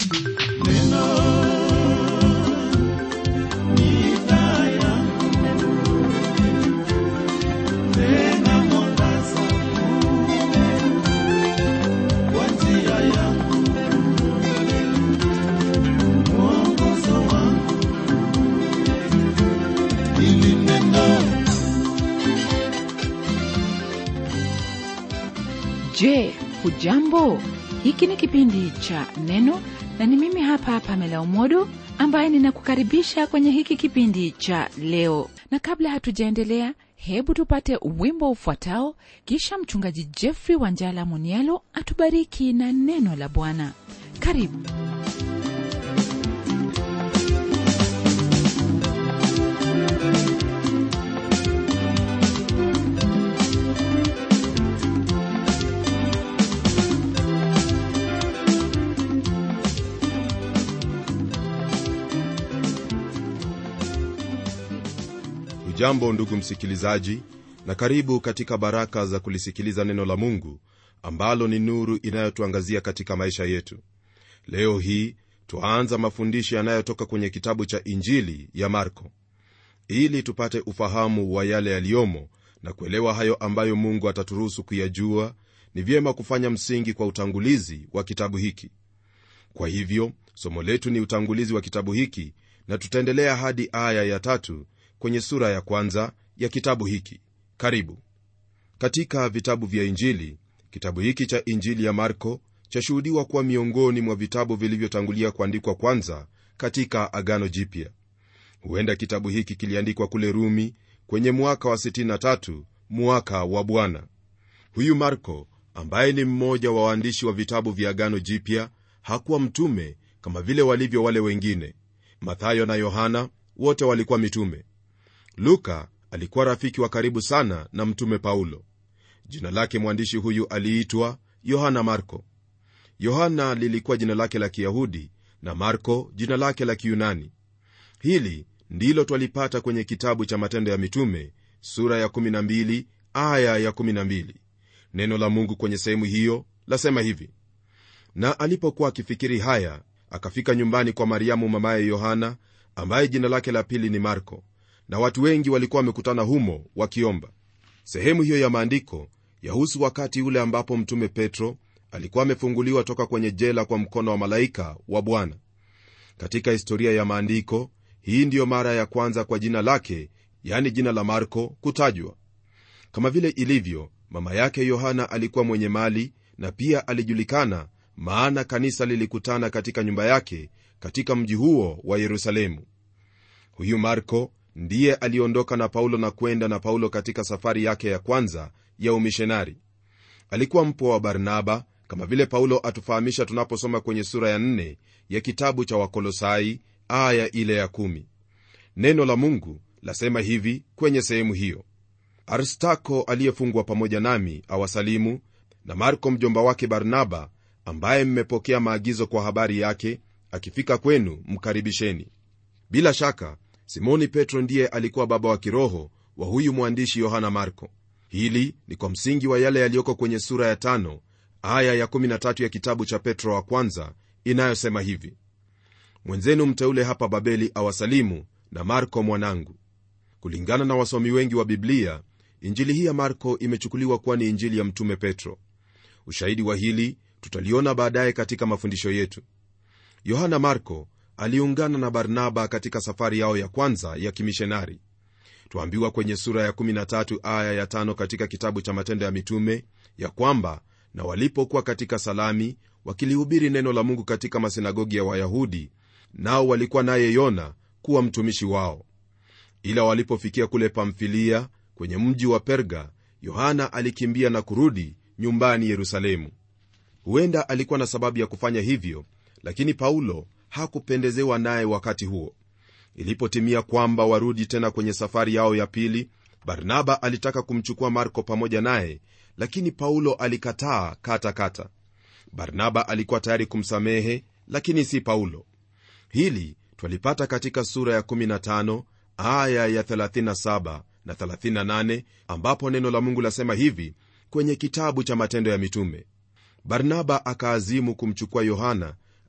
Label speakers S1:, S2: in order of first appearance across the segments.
S1: Je, hujambo? Hiki ni kipindi cha Neno na ni mimi hapa Pamela Umodo ambaye ninakukaribisha kwenye hiki kipindi cha leo. Na kabla hatujaendelea, hebu tupate wimbo ufuatao, kisha mchungaji Jeffrey Wanjala Munialo atubariki na neno la Bwana. Karibu.
S2: hujambo ndugu msikilizaji na karibu katika baraka za kulisikiliza neno la mungu ambalo ni nuru inayotuangazia katika maisha yetu leo hii twaanza mafundisho yanayotoka kwenye kitabu cha injili ya marko ili tupate ufahamu wa yale yaliyomo na kuelewa hayo ambayo mungu ataturuhusu kuyajua ni vyema kufanya msingi kwa utangulizi wa kitabu hiki kwa hivyo somo letu ni utangulizi wa kitabu hiki na tutaendelea hadi aya ya tatu kwenye sura ya kwanza ya kitabu hiki karibu katika vitabu vya injili kitabu hiki cha injili ya marko chashuhudiwa kuwa miongoni mwa vitabu vilivyotangulia kuandikwa kwanza katika agano jipya huenda kitabu hiki kiliandikwa kule rumi kwenye mwaka wa 63 mwaka wa bwana huyu marko ambaye ni mmoja wa waandishi wa vitabu vya agano jipya hakuwa mtume kama vile walivyo wale wengine mathayo na yohana wote walikuwa mitume luka alikuwa rafiki wa karibu sana na mtume paulo jina lake mwandishi huyu aliitwa yohana marko yohana lilikuwa jina lake la kiyahudi na marko jina lake la kiyunani hili ndilo twalipata kwenye kitabu cha matendo ya mitume sura ya 12 aya ya 12 neno la mungu kwenye sehemu hiyo lasema hivi na alipokuwa akifikiri haya akafika nyumbani kwa mariamu mamaye yohana ambaye jina lake la pili ni marko na watu wengi walikuwa wamekutana humo wakiomba sehemu hiyo ya maandiko yahusu wakati ule ambapo mtume petro alikuwa amefunguliwa toka kwenye jela kwa mkono wa malaika wa bwana katika historia ya maandiko hii ndiyo mara ya kwanza kwa jina lake yani jina la marko kutajwa kama vile ilivyo mama yake yohana alikuwa mwenye mali na pia alijulikana maana kanisa lilikutana katika nyumba yake katika mji huo wa yerusalemu huyu marko ndiye aliondoka na paulo na kwenda na paulo katika safari yake ya kwanza ya umishonari alikuwa mpwa wa barnaba kama vile paulo atufahamisha tunaposoma kwenye sura ya 4 ya kitabu cha wakolosai aya ile ya 1 neno la mungu lasema hivi kwenye sehemu hiyo arstako aliyefungwa pamoja nami awasalimu na marko mjomba wake barnaba ambaye mmepokea maagizo kwa habari yake akifika kwenu mkaribisheni bila shaka simoni petro ndiye alikuwa baba wa kiroho wa huyu mwandishi yohana marko hili ni kwa msingi wa yale yaliyoko kwenye sura ya tano aya ya 13 ya kitabu cha petro wa kwanza inayosema hivi mwenzenu mteule hapa babeli awasalimu na marko mwanangu kulingana na wasomi wengi wa biblia injili hii ya marko imechukuliwa kuwa ni injili ya mtume petro ushahidi wa hili tutaliona baadaye katika mafundisho yetu yohana marko aliungana na barnaba katika safari yao ya kwanza ya kimishonari twaambiwa kwenye sura ya 13 aya ya 5 katika kitabu cha matendo ya mitume ya kwamba na walipokuwa katika salami wakilihubiri neno la mungu katika masinagogi ya wayahudi nao walikuwa naye yona kuwa mtumishi wao ila walipofikia kule pamfilia kwenye mji wa perga yohana alikimbia na kurudi nyumbani yerusalemu huenda alikuwa na sababu ya kufanya hivyo lakini paulo hakupendezewa naye wakati huo ilipotimia kwamba warudi tena kwenye safari yao ya pili barnaba alitaka kumchukua marko pamoja naye lakini paulo alikataa katakata barnaba alikuwa tayari kumsamehe lakini si paulo hili twalipata katika sura ya 15 aya ya 37 na 38 ambapo neno la mungu lasema hivi kwenye kitabu cha matendo ya mitume barnaba akaazimu kumchukua yohana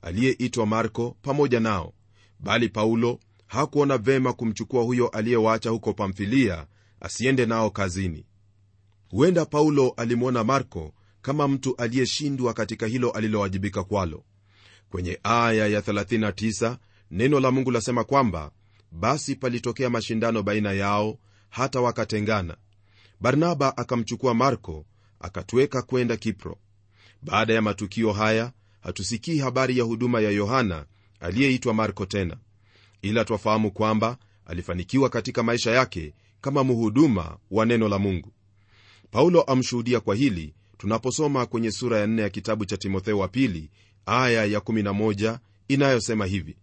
S2: aliyeitwa marko pamoja nao bali paulo hakuona vema kumchukua huyo aliyewaacha huko pamfilia asiende nao kazini huenda paulo alimwona marko kama mtu aliyeshindwa katika hilo alilowajibika kwalo kwenye aya ya 39 neno la mungu lasema kwamba basi palitokea mashindano baina yao hata wakatengana barnaba akamchukua marko akatweka kwenda kipro baada ya matukio haya hatusikii habari ya huduma ya yohana aliyeitwa marko tena ila twafahamu kwamba alifanikiwa katika maisha yake kama mhuduma wa neno la mungu paulo amshuhudia kwa hili tunaposoma kwenye sura ya 4 ya kitabu cha timotheo wa pili aya ya 11 inayosema hivi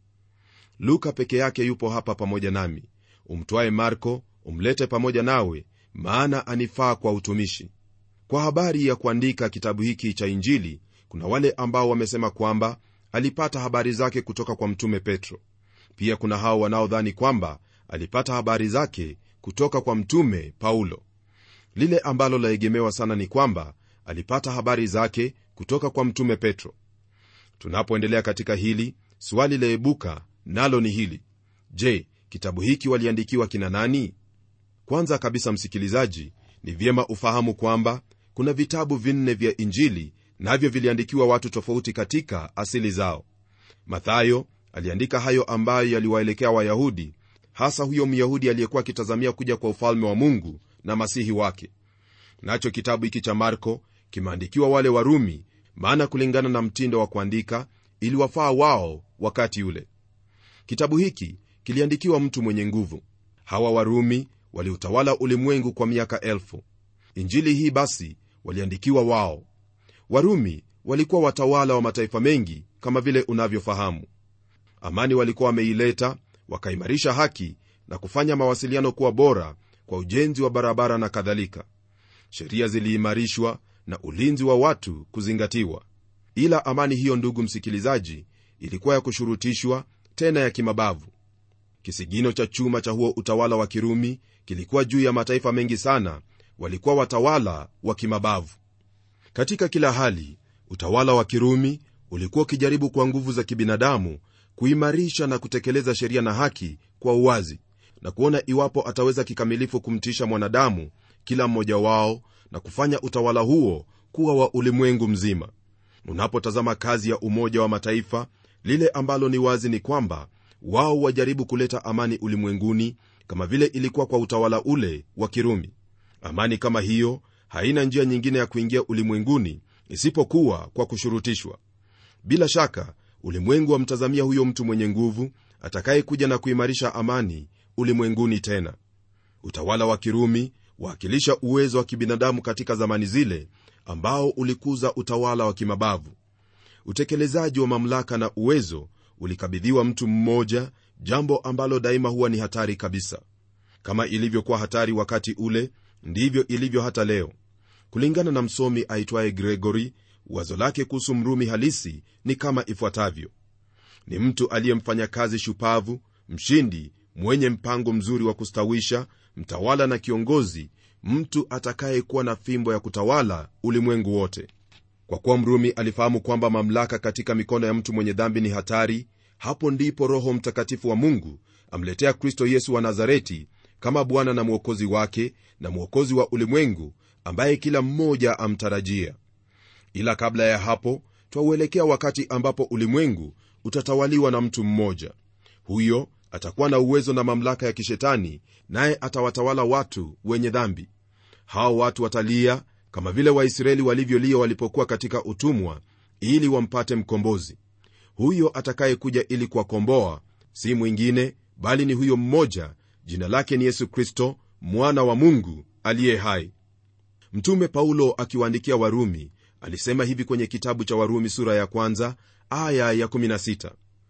S2: luka peke yake yupo hapa pamoja nami umtwaye marko umlete pamoja nawe maana anifaa kwa utumishi kwa habari ya kuandika kitabu hiki cha injili kuna wale ambao wamesema kwamba alipata habari zake kutoka kwa mtume petro pia kuna hao wanaodhani kwamba alipata habari zake kutoka kwa mtume paulo lile ambalo laegemewa sana ni kwamba alipata habari zake kutoka kwa mtume petro tunapoendelea katika hili swali laebuka nalo ni hili je kitabu hiki waliandikiwa kina nani kwanza kabisa msikilizaji ni vyema ufahamu kwamba kuna vitabu vinne vya injili navyo viliandikiwa watu tofauti katika asili zao mathayo aliandika hayo ambayo yaliwaelekea wayahudi hasa huyo myahudi aliyekuwa akitazamia kuja kwa ufalme wa mungu na masihi wake nacho kitabu hiki cha marko kimeandikiwa wale warumi maana kulingana na mtindo wa kuandika iliwafaa wao wakati ule kitabu hiki kiliandikiwa mtu mwenye nguvu hawa warumi waliutawala ulimwengu kwa miaka elfu injili hii basi waliandikiwa wao warumi walikuwa watawala wa mataifa mengi kama vile unavyofahamu amani walikuwa wameileta wakaimarisha haki na kufanya mawasiliano kuwa bora kwa ujenzi wa barabara na kadhalika sheria ziliimarishwa na ulinzi wa watu kuzingatiwa ila amani hiyo ndugu msikilizaji ilikuwa ya kushurutishwa tena ya kimabavu kisigino cha chuma cha huo utawala wa kirumi kilikuwa juu ya mataifa mengi sana walikuwa watawala wa kimabavu katika kila hali utawala wa kirumi ulikuwa ukijaribu kwa nguvu za kibinadamu kuimarisha na kutekeleza sheria na haki kwa uwazi na kuona iwapo ataweza kikamilifu kumtisha mwanadamu kila mmoja wao na kufanya utawala huo kuwa wa ulimwengu mzima unapotazama kazi ya umoja wa mataifa lile ambalo ni wazi ni kwamba wao wajaribu kuleta amani ulimwenguni kama vile ilikuwa kwa utawala ule wa kirumi amani kama hiyo haina njia nyingine ya kuingia ulimwenguni isipokuwa kwa kushurutishwa bila shaka ulimwengu wamtazamia huyo mtu mwenye nguvu atakayekuja na kuimarisha amani ulimwenguni tena utawala wa kirumi waakilisha uwezo wa kibinadamu katika zamani zile ambao ulikuza utawala wa kimabavu utekelezaji wa mamlaka na uwezo ulikabidhiwa mtu mmoja jambo ambalo daima huwa ni hatari kabisa kama ilivyokuwa hatari wakati ule ndivyo ilivyo hata leo kulingana na msomi aitwaye gregory wazo lake kuhusu mrumi halisi ni kama ifuatavyo ni mtu aliyemfanya kazi shupavu mshindi mwenye mpango mzuri wa kustawisha mtawala na kiongozi mtu atakayekuwa na fimbo ya kutawala ulimwengu wote kwa kuwa mrumi alifahamu kwamba mamlaka katika mikono ya mtu mwenye dhambi ni hatari hapo ndipo roho mtakatifu wa mungu amletea kristo yesu wa nazareti kama bwana na mwokozi wake na mwokozi wa ulimwengu ambaye kila mmoja amtarajia ila kabla ya hapo twauelekea wakati ambapo ulimwengu utatawaliwa na mtu mmoja huyo atakuwa na uwezo na mamlaka ya kishetani naye atawatawala watu wenye dhambi hao watu watalia kama vile waisraeli walivyolia walipokuwa katika utumwa ili wampate mkombozi huyo atakayekuja ili kuwakomboa si mwingine bali ni huyo mmoja jina lake ni yesu kristo mwana wa mungu aliye hai mtume paulo akiwaandikia warumi alisema hivi kwenye kitabu cha warumi sura ya kwanza aya ya 16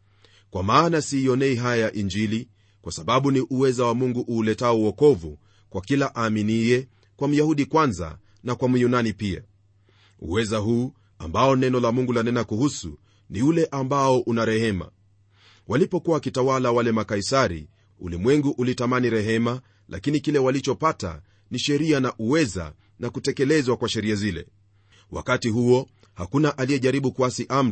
S2: kwa maana siionei haya injili kwa sababu ni uweza wa mungu uuletao uokovu kwa kila aaminiye kwa myahudi kwanza na kwa myunani pia uweza huu ambao neno la mungu lanena kuhusu ni ule ambao una rehema walipokuwa wakitawala wale makaisari ulimwengu ulitamani rehema lakini kile walichopata ni sheria na uweza na kutekelezwa kwa sheria zile wakati huo hakuna aliyejaribu kuasi amri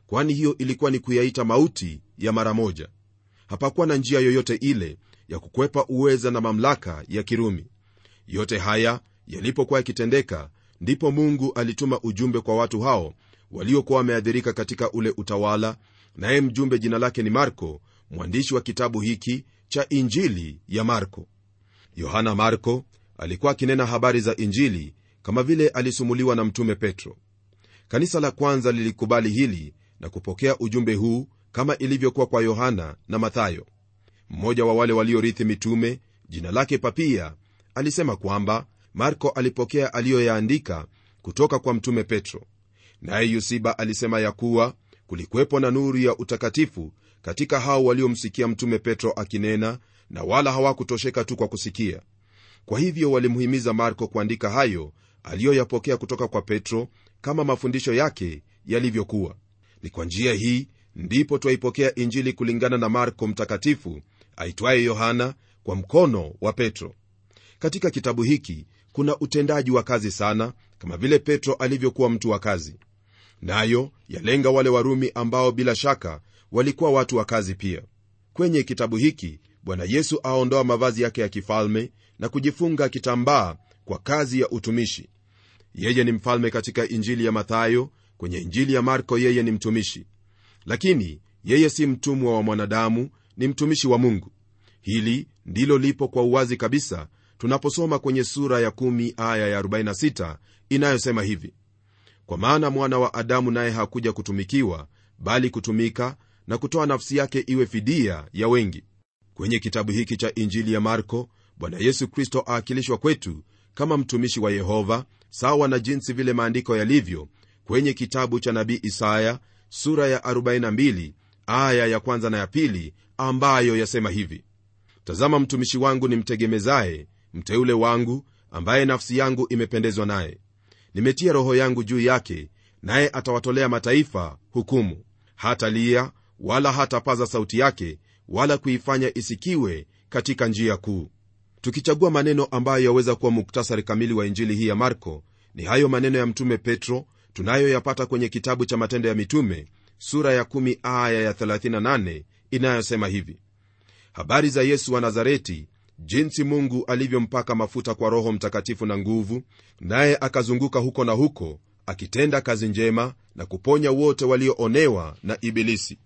S2: kwani hiyo ilikuwa ni kuyaita mauti ya mara moja hapakuwa na njia yoyote ile ya kukwepa uweza na mamlaka ya kirumi yote haya yalipokuwa yakitendeka ndipo mungu alituma ujumbe kwa watu hao waliokuwa wameadhirika katika ule utawala naye mjumbe jina lake ni marko mwandishi wa kitabu hiki cha injili ya marko yohana marko alikuwa akinena habari za injili kama vile alisumuliwa na mtume petro kanisa la kwanza lilikubali hili na kupokea ujumbe huu kama ilivyokuwa kwa yohana na mathayo mmoja wa wale waliorithi mitume jina lake papia alisema kwamba marko alipokea aliyoyaandika kutoka kwa mtume petro naye yusiba alisema ya kuwa kulikuwepo na nuru ya utakatifu katika hao waliomsikia mtume petro akinena na wala hawakutosheka tu kwa kusikia kwa hivyo walimhimiza marko kuandika hayo aliyoyapokea kutoka kwa petro kama mafundisho yake yalivyokuwa ni kwa njia hii ndipo twaipokea injili kulingana na marko mtakatifu aitwaye yohana kwa mkono wa petro katika kitabu hiki kuna utendaji wa kazi sana kama vile petro alivyokuwa mtu wa kazi nayo yalenga wale warumi ambao bila shaka walikuwa watu wa kazi pia kwenye kitabu hiki bwana yesu aondoa mavazi yake ya kifalme na kujifunga kitambaa kwa kazi ya utumishi yeye ni mfalme katika injili ya mathayo kwenye injili ya marko yeye ni mtumishi lakini yeye si mtumwa wa mwanadamu ni mtumishi wa mungu hili ndilo lipo kwa uwazi kabisa tunaposoma kwenye sura ya 1 aya ya 46 inayosema hivi kwa maana mwana wa adamu naye hakuja kutumikiwa bali kutumika na kutoa nafsi yake iwe fidia ya wengi kwenye kitabu hiki cha injili ya marko bwana yesu kristo aakilishwa kwetu kama mtumishi wa yehova sawa na jinsi vile maandiko yalivyo kwenye kitabu cha nabii isaya sura ya 42 aya ya kwanza na ya pili ambayo yasema hivi tazama mtumishi wangu nimtegemezaye mteule wangu ambaye nafsi yangu imependezwa naye nimetia roho yangu juu yake naye atawatolea mataifa hukumu hata lia wala hatapaza sauti yake wala kuifanya isikiwe katika njia kuu tukichagua maneno ambayo yaweza kuwa muktasari kamili wa injili hii ya marko ni hayo maneno ya mtume petro tunayoyapata kwenye kitabu cha matendo ya mitume sura ya 1 aya ya 38 inayosema hivi habari za yesu wa nazareti jinsi mungu alivyompaka mafuta kwa roho mtakatifu na nguvu naye akazunguka huko na huko akitenda kazi njema na kuponya wote walioonewa na ibilisi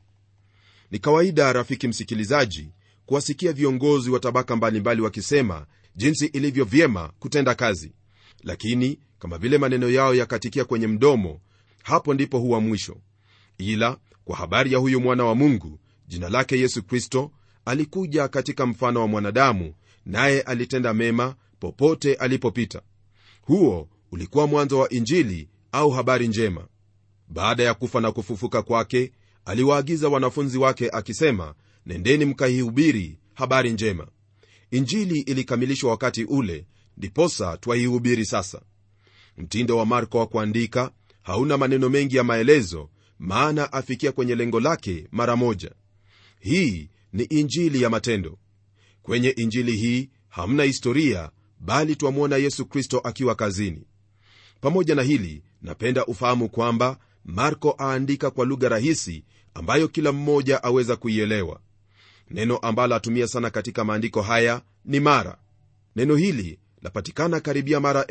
S2: ni kawaida rafiki msikilizaji kuwasikia viongozi wa tabaka mbalimbali wakisema jinsi ilivyo vyema kutenda kazi lakini kama vile maneno yao yakatikia kwenye mdomo hapo ndipo huwa mwisho ila kwa habari ya huyu mwana wa mungu jina lake yesu kristo alikuja katika mfano wa mwanadamu naye alitenda mema popote alipopita huo ulikuwa mwanzo wa injili au habari njema baada ya kufa na kufufuka kwake aliwaagiza wanafunzi wake akisema nendeni mkaihubiri habari njema injili ilikamilishwa wakati ule ndiposa twaihubiri sasa mtindo wa marko wa kuandika hauna maneno mengi ya maelezo maana afikia kwenye lengo lake mara moja hii ni injili ya matendo kwenye injili hii hamna historia bali twamwona yesu kristo akiwa kazini pamoja na hili napenda ufahamu kwamba marko aandika kwa lugha rahisi ambayo kila mmoja aweza kuielewa neno ambalo atumia sana katika maandiko haya ni mara neno hili lapatikana karibia mara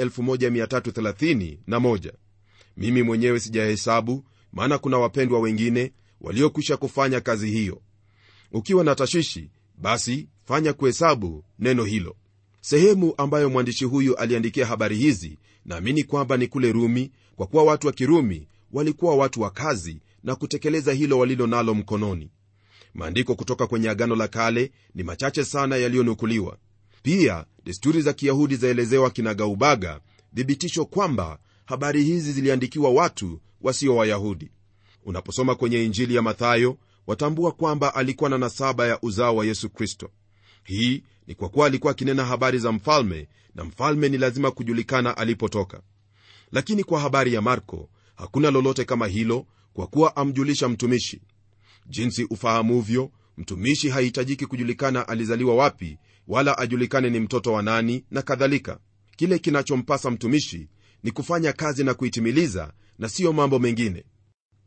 S2: 1331 mimi mwenyewe sijahesabu maana kuna wapendwa wengine waliokwisha kufanya kazi hiyo ukiwa na tashwishi basi fanya kuhesabu neno hilo sehemu ambayo mwandishi huyu aliandikia habari hizi naamini kwamba ni kule rumi kwa kuwa watu wa kirumi walikuwa watu wa kazi na kutekeleza hilo walilo nalo mkononi maandiko kutoka kwenye agano la kale ni machache sana yaliyonukuliwa pia desturi za kiyahudi zaelezewa kinagaubaga thibitisho kwamba habari hizi ziliandikiwa watu wasio wayahudi unaposoma kwenye injili ya mathayo watambua kwamba alikuwa na nasaba ya uzao wa yesu kristo hii ni kwa kuwa alikuwa akinena habari za mfalme na mfalme ni lazima kujulikana alipotoka lakini kwa habari ya marko hakuna lolote kama hilo kwa kuwa amjulisha mtumishi jinsi ufahamuvyo mtumishi hahitajiki kujulikana alizaliwa wapi wala ajulikane ni mtoto wa nani na kadhalika kile kinachompasa mtumishi ni kufanya kazi na kuitimiliza na siyo mambo mengine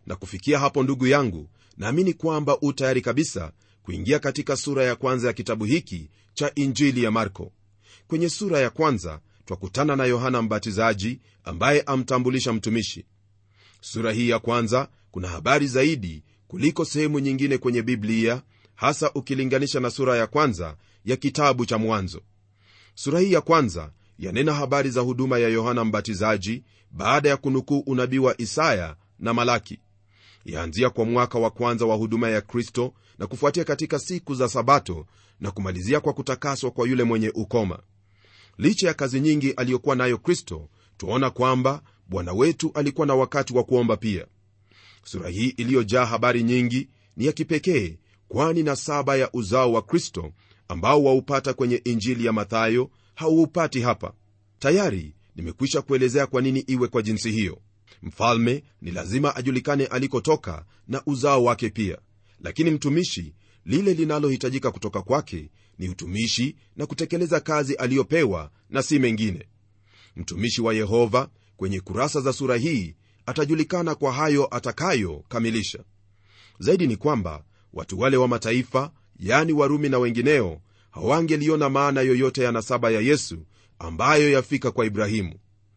S2: na kufikia hapo ndugu yangu naamini kwamba u tayari kabisa kuingia katika sura ya kwanza ya kitabu hiki cha injili ya marko kwenye sura ya kwanza twakutana na yohana mbatizaji ambaye amtambulisha mtumishi sura hii ya kwanza kuna habari zaidi kuliko sehemu nyingine kwenye biblia hasa ukilinganisha na sura ya kwanza ya kitabu cha mwanzo sura hii ya kwanza yanena habari za huduma ya yohana mbatizaji baada ya kunukuu unabii wa isaya na malaki yaanzia kwa mwaka wa kwanza wa huduma ya kristo na kufuatia katika siku za sabato na kumalizia kwa kutakaswa kwa yule mwenye ukoma licha ya kazi nyingi aliyokuwa nayo kristo twaona kwamba bwana wetu alikuwa na wakati wa kuomba pia sura hii iliyojaa habari nyingi ni ya kipekee kwani na saba ya uzao wa kristo ambao waupata kwenye injili ya mathayo hauupati hapa tayari nimekwisha kuelezea kwa nini iwe kwa jinsi hiyo mfalme ni lazima ajulikane alikotoka na uzao wake pia lakini mtumishi lile linalohitajika kutoka kwake ni utumishi na kutekeleza kazi aliyopewa na si mengine mtumishi wa yehova kwenye kurasa za sura hii atajulikana kwa hayo atakayokamilisha zaidi ni kwamba watu wale wa mataifa yani warumi na wengineo hawangeliona maana yoyote ya nasaba ya yesu ambayo yafika kwa ibrahimu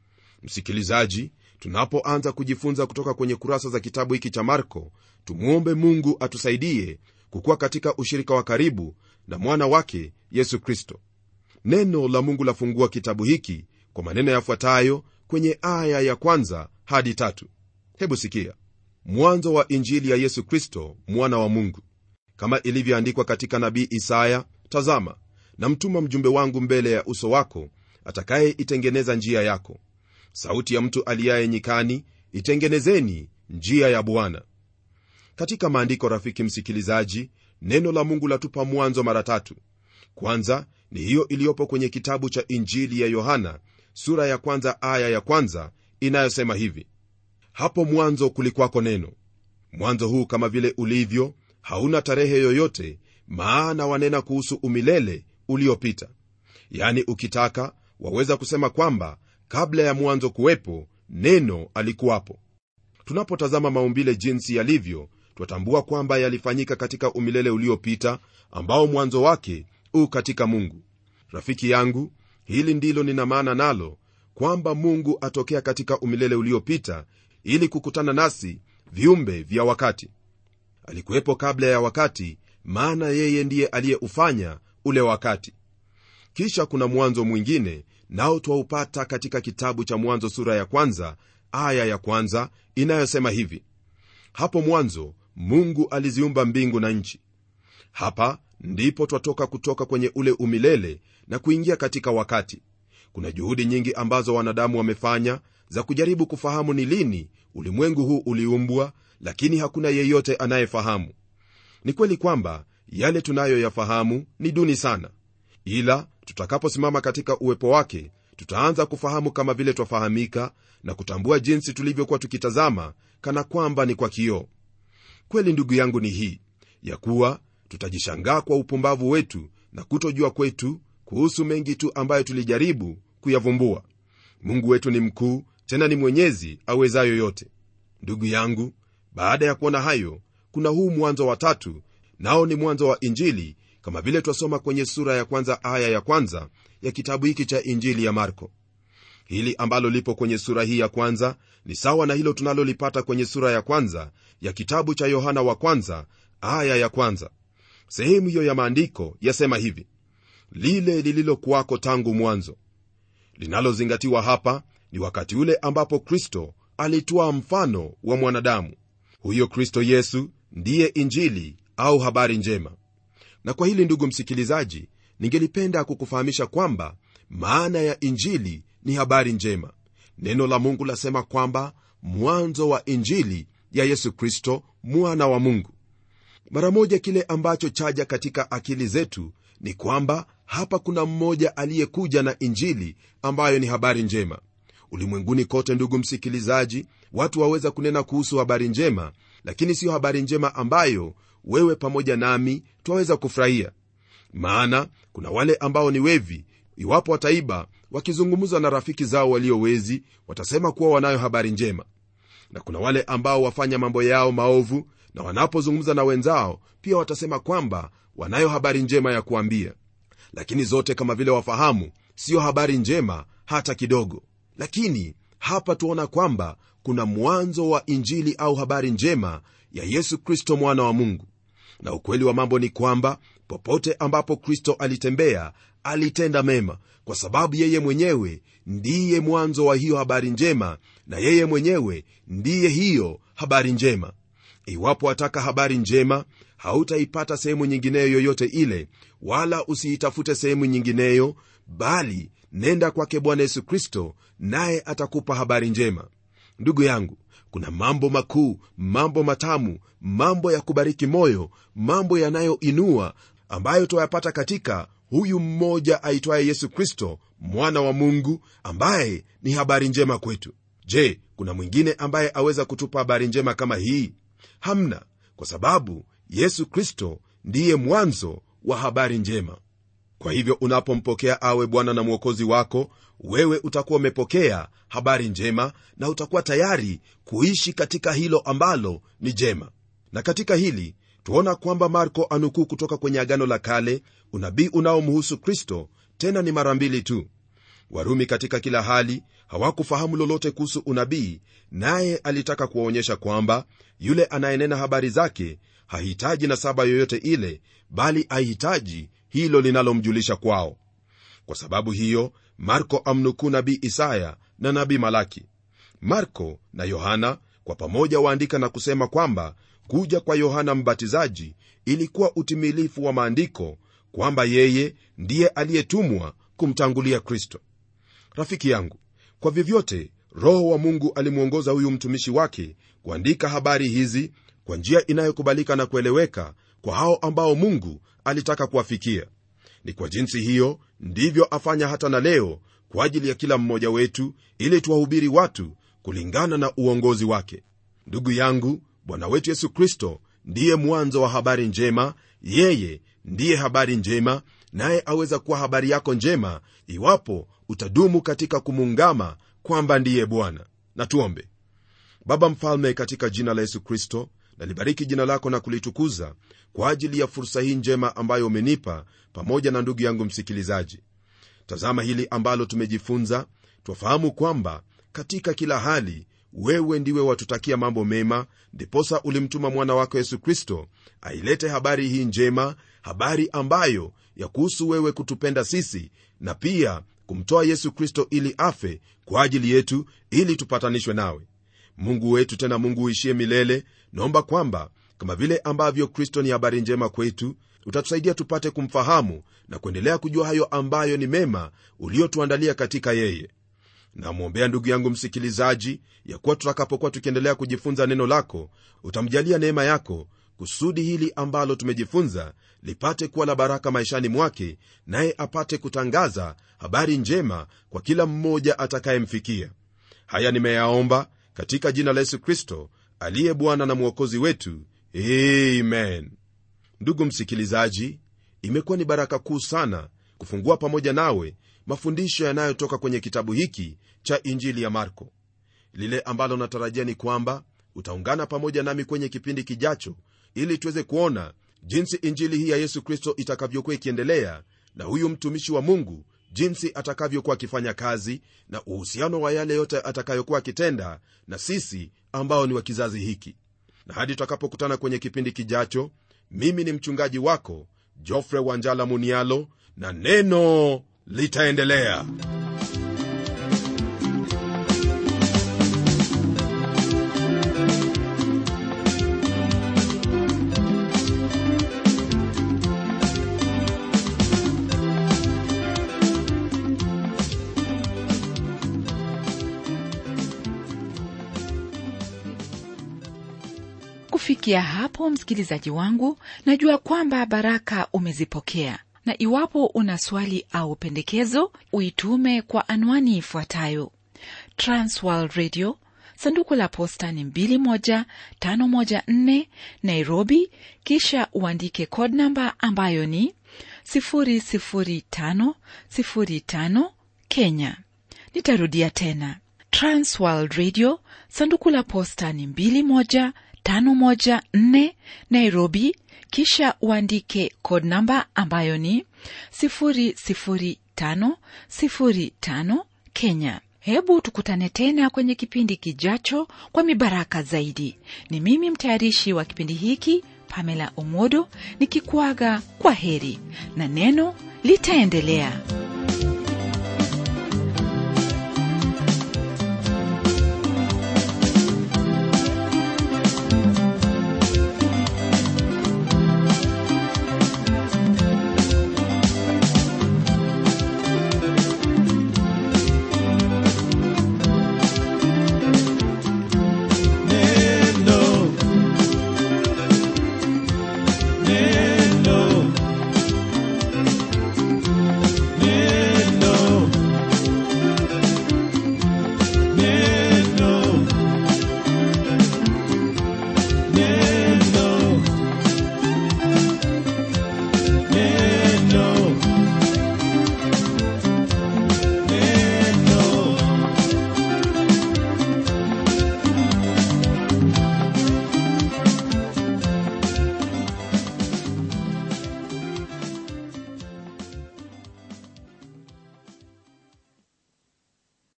S2: msikilizaji tunapoanza kujifunza kutoka kwenye kurasa za kitabu hiki cha marko tumwombe mungu atusaidie kukuwa katika ushirika wa karibu na mwana wake yesu kristo neno la mungu lafungua kitabu hiki kwa maneno yafuatayo kwenye aya ya kwanza hadi tatu hebu sikia mwanzo wa injili ya yesu kristo mwana wa mungu kama ilivyoandikwa katika nabii isaya tazama namtuma mjumbe wangu mbele ya uso wako atakayeitengeneza njia yako sauti ya mtu aliyaye nyikani itengenezeni njia ya bwana katika maandiko rafiki msikilizaji neno la mungu latupa mwanzo mara tatu kwanza ni hiyo iliyopo kwenye kitabu cha injili ya yohana sura ya kwanza aya ya kwanza inayosema hivi hapo mwanzo kulikwako neno mwanzo huu kama vile ulivyo hauna tarehe yoyote maana wanena kuhusu umilele uliopita yani ukitaka waweza kusema kwamba kabla ya mwanzo kuwepo neno alikuwapo tunapotazama maumbile jinsi yalivyo twatambua kwamba yalifanyika katika umilele uliopita ambao mwanzo wake u katika mungu rafiki yangu hili ndilo nina maana nalo kwamba mungu atokea katika umilele uliopita ili kukutana nasi viumbe vya wakati alikuwepo kabla ya wakati maana yeye ndiye aliyeufanya ule wakati kisha kuna mwanzo mwingine nao twaupata katika kitabu cha mwanzo sura ya kwanza aya ya kwanza inayosema hivi hapo mwanzo mungu aliziumba mbingu na nchi hapa ndipo twatoka kutoka kwenye ule umilele na kuingia katika wakati kuna juhudi nyingi ambazo wanadamu wamefanya za kujaribu kufahamu ni lini ulimwengu huu uliumbwa lakini hakuna yeyote anayefahamu ni kweli kwamba yale tunayoyafahamu ni duni sana ila tutakaposimama katika uwepo wake tutaanza kufahamu kama vile twafahamika na kutambua jinsi tulivyokuwa tukitazama kana kwamba ni kwa kioo kweli ndugu yangu ni hii ya kuwa tutajishangaa kwa upumbavu wetu na kutojua kwetu kuhusu mengi tu ambayo tulijaribu kuyavumbua mungu wetu ni mkuu tena ni mwenyezi awezayo yote ndugu yangu baada ya kuona hayo kuna huu mwanzo wa tatu nao ni mwanzo wa injili kama vile twasoma kwenye sura ya kwanza aya ya kwanza ya kitabu hiki cha injili ya marko hili ambalo lipo kwenye sura hii ya kwanza ni sawa na hilo tunalolipata kwenye sura ya kwanza ya kitabu cha yohana wa kwanza aya ya kwanza sehemu hiyo ya maandiko yasema hivi lile lililokuwako tangu mwanzo linalozingatiwa hapa ni wakati ule ambapo kristo alitwaa mfano wa mwanadamu huyo kristo yesu ndiye injili au habari njema na kwa hili ndugu msikilizaji ningelipenda kukufahamisha kwamba maana ya injili ni habari njema neno la mungu lasema kwamba mwanzo wa injili ya yesu kristo mwana wa mungu mara moja kile ambacho chaja katika akili zetu ni kwamba hapa kuna mmoja aliyekuja na injili ambayo ni habari njema ulimwenguni kote ndugu msikilizaji watu waweza kunena kuhusu habari njema lakini siyo habari njema ambayo wewe pamoja nami twaweza kufurahia maana kuna wale ambao ni wevi iwapo wataiba wakizungumza na rafiki zao waliowezi watasema kuwa wanayo habari njema na kuna wale ambao wafanya mambo yao maovu na wanapozungumza na wenzao pia watasema kwamba wanayo habari njema ya kuambia lakini zote kama vile wafahamu siyo habari njema hata kidogo lakini hapa tuona kwamba kuna mwanzo wa injili au habari njema ya yesu kristo mwana wa mungu na ukweli wa mambo ni kwamba popote ambapo kristo alitembea alitenda mema kwa sababu yeye mwenyewe ndiye mwanzo wa hiyo habari njema na yeye mwenyewe ndiye hiyo habari njema iwapo wataka habari njema hautaipata sehemu nyingineyo yoyote ile wala usiitafute sehemu nyingineyo bali nenda kwake bwana yesu kristo naye atakupa habari njema ndugu yangu kuna mambo makuu mambo matamu mambo ya kubariki moyo mambo yanayoinua ambayo twayapata katika huyu mmoja aitwaye yesu kristo mwana wa mungu ambaye ni habari njema kwetu je kuna mwingine ambaye aweza kutupa habari njema kama hii hamna kwa sababu yesu kristo ndiye mwanzo wa habari njema kwa hivyo unapompokea awe bwana na mwokozi wako wewe utakuwa umepokea habari njema na utakuwa tayari kuishi katika hilo ambalo ni jema na katika hili tuona kwamba marko anukuu kutoka kwenye agano la kale unabii unaomhusu kristo tena ni mara mbili tu warumi katika kila hali hawakufahamu lolote kuhusu unabii naye alitaka kuwaonyesha kwamba yule anayenena habari zake hahitaji na saba yoyote ile bali ahitaji hilo linalomjulisha kwao kwa sababu hiyo marko amnukuu nabii isaya na nabii malaki marko na yohana kwa pamoja waandika na kusema kwamba kuja kwa yohana mbatizaji ilikuwa utimilifu wa maandiko kwamba yeye ndiye aliyetumwa kumtangulia kristo rafiki yangu kwa vyovyote roho wa mungu alimwongoza huyu mtumishi wake kuandika habari hizi kwa njia inayokubalika na kueleweka kwa hao ambao mungu alitaka kuwafikia ni kwa jinsi hiyo ndivyo afanya hata na leo kwa ajili ya kila mmoja wetu ili tuwahubiri watu kulingana na uongozi wake ndugu yangu bwana wetu yesu kristo ndiye mwanzo wa habari njema yeye ndiye habari njema naye aweza kuwa habari yako njema iwapo utadumu katika kumuungama kwamba ndiye bwana na tuombe baba mfalme katika jina la yesu kristo nalibariki jina lako na kulitukuza kwa ajili ya fursa hii njema ambayo umenipa pamoja na ndugu yangu msikilizaji tazama hili ambalo tumejifunza twafahamu kwamba katika kila hali wewe ndiwe watutakia mambo mema ndiposa ulimtuma mwana wako yesu kristo ailete habari hii njema habari ambayo ya kuhusu wewe kutupenda sisi na pia kumtoa yesu kristo ili afe kwa ajili yetu ili tupatanishwe nawe mungu wetu tena mungu uishie milele naomba kwamba kama vile ambavyo kristo ni habari njema kwetu utatusaidia tupate kumfahamu na kuendelea kujua hayo ambayo ni mema uliotuandalia katika yeye namwombea ndugu yangu msikilizaji ya kuwa tutakapokuwa tukiendelea kujifunza neno lako utamjalia neema yako kusudi hili ambalo tumejifunza lipate kuwa la baraka maishani mwake naye apate kutangaza habari njema kwa kila mmoja atakayemfikia haya nimeyaomba katika jina la yesu kristo aliye bwana na mwokozi wetu amen ndugu msikilizaji imekuwa ni baraka kuu sana kufungua pamoja nawe mafundisho yanayotoka kwenye kitabu hiki cha injili ya marko lile ambalo natarajia ni kwamba utaungana pamoja nami kwenye kipindi kijacho ili tuweze kuona jinsi injili hii ya yesu kristo itakavyokuwa ikiendelea na huyu mtumishi wa mungu jinsi atakavyokuwa akifanya kazi na uhusiano wa yale yote atakayokuwa akitenda na sisi ambao ni wa kizazi hiki na hadi tutakapokutana kwenye kipindi kijacho mimi ni mchungaji wako jofre wanjala munialo na neno litaendelea
S1: kufikia hapo msikilizaji wangu najua kwamba baraka umezipokea na iwapo una swali au pendekezo uitume kwa anwani ifuatayo transworld radio sanduku la posta ni 21514 nairobi kisha uandike code namba ambayo ni 00505 kenya nitarudia tena transworld radio sanduku la posta ni 21514 nairobi kisha uandike code namba ambayo ni 00505 kenya hebu tukutane tena kwenye kipindi kijacho kwa mibaraka zaidi ni mimi mtayarishi wa kipindi hiki pamela omodo nikikuaga kwa heri na neno litaendelea